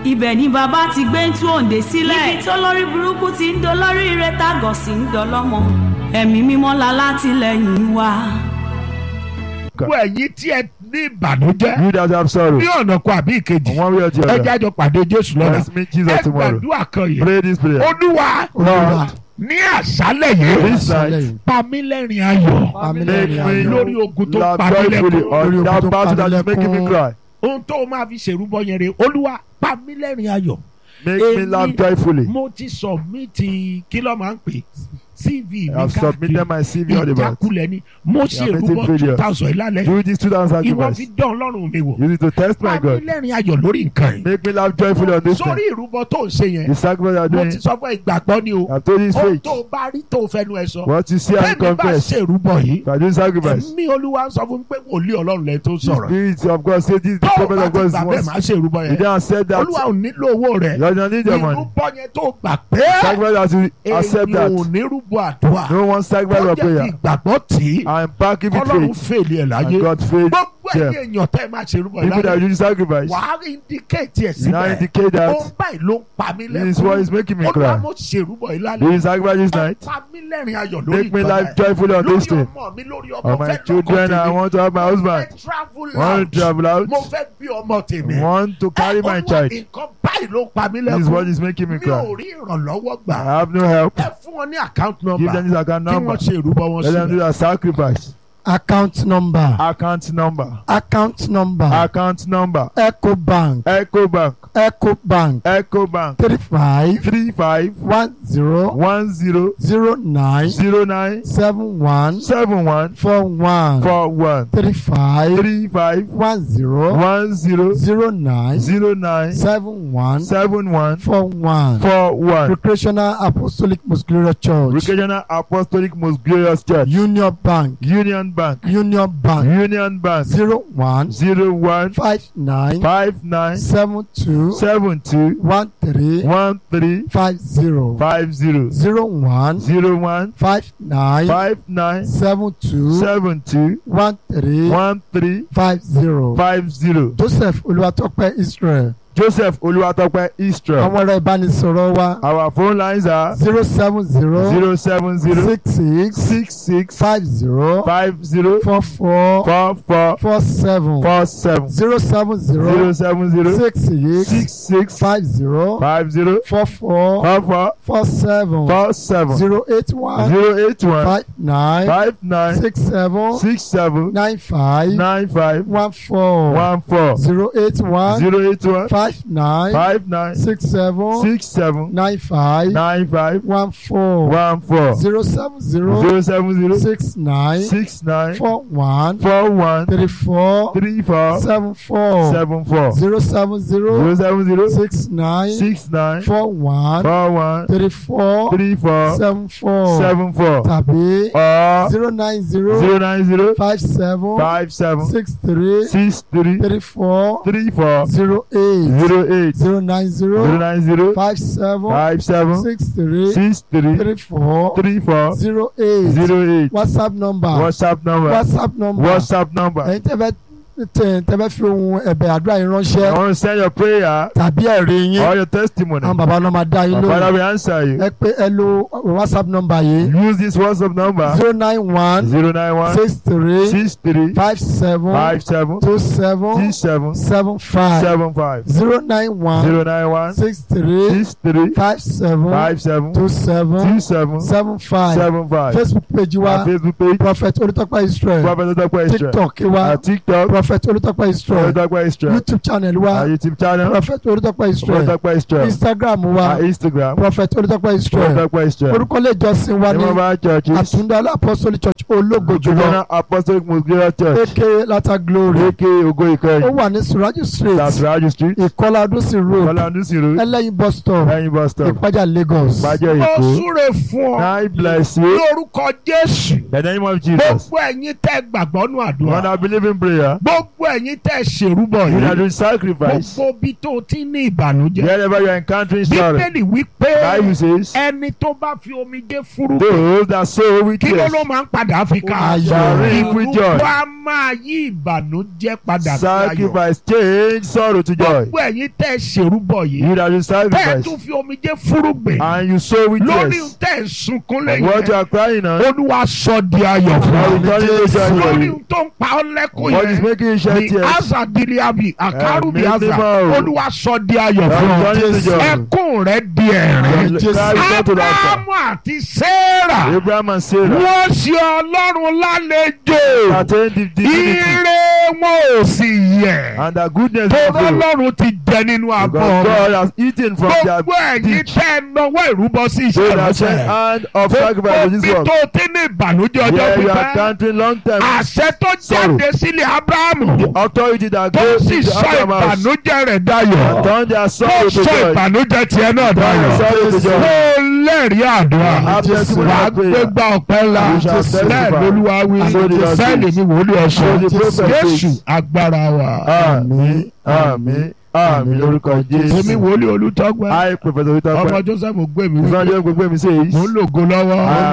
ibẹ̀ ni bàbá ti gbé ń tú òǹdè sílẹ̀ níbi tó lórí burúkú ti ń dolórí ire tágọ̀ sí ń dọlọ́mọ ẹ̀mí mímọ́ la látìlẹ́yìn wa. gbogbo ẹ̀yin tí ẹ ní ìbànújẹ́ You that have sorrow. ní ọ̀nà kan àbí ìkejì On one way or the ẹ other. jájọ pàdé jésù lọ́la Let's meet Jesus ẹ tomorrow. gbàdúrà kan yìí Pray this prayer. olúwa Lord, ní àṣálẹ̀ yìí this night, pa mí lẹ́rìn ayọ̀ make Pamílẹ́rìn me ayọ̀. lórí ogun tó laugh pa mí joyfully lẹ́kọ̀ọ́ on Lórí ogun that tó battle that is pa mí making me lẹ́kún. cry. ohun tó o máa fi ṣèrúbọ yẹn rè olúwa pa mí lẹ́rìn ayọ̀ Make me Èmi- laugh joyfully. mo ti submit kí ló máa ń pè cv mi I have submitted my CV on the back. ìjákulẹ̀ ni mo ṣe You are ìrúbọ making two failures. thousand ìlàlẹ̀ Do this 2000 ìwọ sacrifice. fi dán ọlọ́run mi wò Use it to test my pa mí God. lẹ́rìn ayọ̀ lórí nǹkan yìí Make me laugh joyfully on this sórí thing. ìrúbọ tó ń ṣe yẹn The sacrifice you are mo doing, ti sọ fún ìgbàgbọ́ ni o I have told you is ohun faith. tó o bá rí tó o fẹnu ẹ sọ What you see and bẹ́ẹ̀ni bá confess. ṣe ìrúbọ yìí If I do sacrifice, ẹ̀mí olúwa ń sọ fún mi pé wòlíì ọlọ́run lẹ tó the sọ̀rọ̀ spirit of God say this is the tó o prophet bá of ti God gbà bẹ́ẹ̀ is máa ṣe ìrúbọ You yẹn don't accept that. olúwa ò nílò owó rẹ You don't need your money. ìrúbọ yẹn tó gbà pé Sacrifice that you accept èyí ò that. ní rúbọ àdúrà No one sacrifice ó of jẹ́ fi prayer. ìgbàgbọ́ tì í I'm backing with ọlọ́run faith. fèlè ẹ̀ láyé And God faith gbogbo them. ẹ̀yìn èèyàn tẹ́ ẹ máa ṣe ìrúbọ People that ìlànà do sacrifice. wàá indicate ẹ̀ You now síbẹ̀ indicate ó that báyìí ló ń pa mí this is what is lẹ́kọ̀ọ́ making me olúwa cry. mo ṣe ìrúbọ ìlànà Do you sacrifice this ẹ night? pa mí lẹ́rìn ayọ̀ lórí Make me ìgbàlá life ẹ̀. joyfully on this lórí thing. ọmọ mi lórí ọmọ Of my fẹ́ children, I lọ́kọ̀ want to have my tèmi mo husband. fẹ́ travel Want out to travel out. mo fẹ́ bí ọmọ tèmi Want to carry my Olúwa, child. nǹkan báyìí ló ń pa mí This is what lẹ́kọ̀ọ́ is making me mi ò cry. rí ìrànlọ́wọ́ gbà I have no help. ẹ fún wọn ní account Give number them this account kí number. wọ́n ṣe ìrúbọ wọn Let them do sílẹ̀. that sacrifice. account number Account number. account number Account number. ecobank Ecobank. ecobank Ecobank. three five Three five one zero one zero zero nine zero nine seven one seven one four one four one. three five Three five one zero one zero zero nine zero nine seven one seven one four one four one. recreational apostolic most glorious church Recreational Apostolic Most Glorious Church. union bank Union Bank. union bank Union Bank. zero one Zero one five nine five nine seven two seven two one three one three five zero five zero zero one zero one five nine five nine seven two seven two one three one three five zero five zero. joseph olúwatópẹ́ israel Joseph Oluwatope Israel. àwọn ẹ̀rọ ìbánisọ̀rọ̀ wa Our phone lines are zero seven zero zero seven zero six six six six five zero five zero four four four four four seven four seven zero seven zero zero seven zero six six six six five zero five zero four four four four four seven four seven zero eight one zero eight one five nine five nine six seven six seven nine five nine five one four one four zero eight one zero eight one five nine five nine six seven six seven nine five nine five one four one four zero seven zero zero seven zero six nine six nine four one four one three four three four seven four seven four zero seven zero zero seven zero six nine six nine four one four one three four three four seven four seven four tàbí or zero nine zero zero nine zero five seven five seven six three six three three four three four zero eight zero eight zero nine zero zero nine zero five seven five seven six three six three three four three four zero eight zero eight whatsapp number whatsapp number whatsapp number whatsapp number ẹ̀yin tẹ́ fẹ́ tẹ́ tẹ́ fẹ́ fi ohun ẹ̀bẹ̀ àdúrà yín I ránṣẹ́ want to send your prayer tàbí ẹ̀rí yín or your testimony àwọn bàbá náà máa dá yín my father lóhùn will answer you ẹ pé ẹ lo whatsapp number yìí use this whatsapp number zero nine one zero nine one six three six three five seven five seven two seven six seven seven five seven five zero nine one zero nine one six three six three five seven five seven two seven two seven seven five seven five facebook page our wa facebook page prophet olùtọ́pẹ́ israel prophet otope israel tiktok wa our tiktok prophet olùtọ́pẹ́ israel otope israel youtube channel wa our youtube channel prophet olùtọ́pẹ́ israel otope israel instagram wa our instagram prophet olùtọ́pẹ́ israel otope israel orúkọ ilé ìjọsìn wa ní name of our churches àtúndá apostolic church ológo jùlọ Jùlọ apostolic most glorious church aka lata glory aka ogo ó ìkẹyìn wà ní suraju street that's raju street ìkọlà adúsí road kọlandusi road ẹlẹ́yin bus stop ẹyin bus stop ìpájà lagos bàjẹ́ ó èkó súre fún ọ nine bless you lórúkọ jésù the name of jesus gbogbo ẹ̀yin tẹ́ gbàgbọ́ nù àdúrà one I believe in prayer gbogbo gbogbo ẹ̀yin tẹ́ ṣèrúbọ You that yìí do sacrifice. gbogbo bí tó ti ní ìbànújẹ́ Wherever you are encountering sorrow. bíbélì wípé Bible says, ẹni tó bá fi omijé fúrú those that sow with kí ló tears ló máa ń padà fi ká shall reap with joy. wá máa yí ìbànújẹ́ padà sí ayọ̀ Sacrifice change sorrow to joy. gbogbo ẹ̀yin tẹ́ ṣèrúbọ yìí You that do tẹ́ sacrifice tún fi omijé fúrúgbìn and you sow with lórí tears. tẹ́ ẹ̀ sunkún And what you lẹ́yìn are crying on, olúwa sọ di ayọ̀ fún I ọ will turn it to joy for lórí you. tó ń pa ọ́ lẹ́kùn What is yẹn making you shed ni tears, asa diliabi akaru bi Ẹ̀mí asa mímọ́ o. olúwa sọ di ayọ̀ I fún will ọ turn it to joy. ẹkún rẹ di ẹ̀rín Your cry will turn to laughter. abrahamu àti sarah Abraham and Sarah wọ́n ṣe ọlọ́run lálejò attained the divinity ire wọn ò sì yẹ̀ and the goodness tó of God. ọlọ́run ti jẹ nínú abọ́ Because God has eaten from their gbogbo ẹ̀yin dish. tẹ́ ẹ náwó ìrúbọ sí So iṣẹ́ that sent ìránṣẹ́ hand of sacrifice for gbogbo this bí work. tó ti ní ìbànújẹ́ ọjọ́ Yeah, you are pípẹ́ counting long time. àṣẹ tó Sorrow. jáde sílé abrahamu The authority that tó goes sì into sọ Abraham's house ìbànújẹ́ rẹ̀ dayọ̀ and turn their tó sorrow to sọ joy. ìbànújẹ́ tiẹ̀ náà Turn dayọ̀ their sorrow to joy. kó lẹ́rìí àdúrà Happiness will wà á not gbé prayer. gbá ọpẹ́ ńlá You shall bẹ́ẹ̀ testify. lolúwa wí So the Lord bẹ́ẹ̀ says. lèmi wòlíì ọ̀sán So the prophet jésù says. agbára wa Àmín, àmín, àmín lórúkọ èmi Jésù. wòlíì olùtọ́gbẹ́ I, Professor ọmọ Witape, joseph gbẹ̀mí wípé Ìfọ̀njẹ́ gbogbo mi says, mò ń lògo lọ́wọ́ I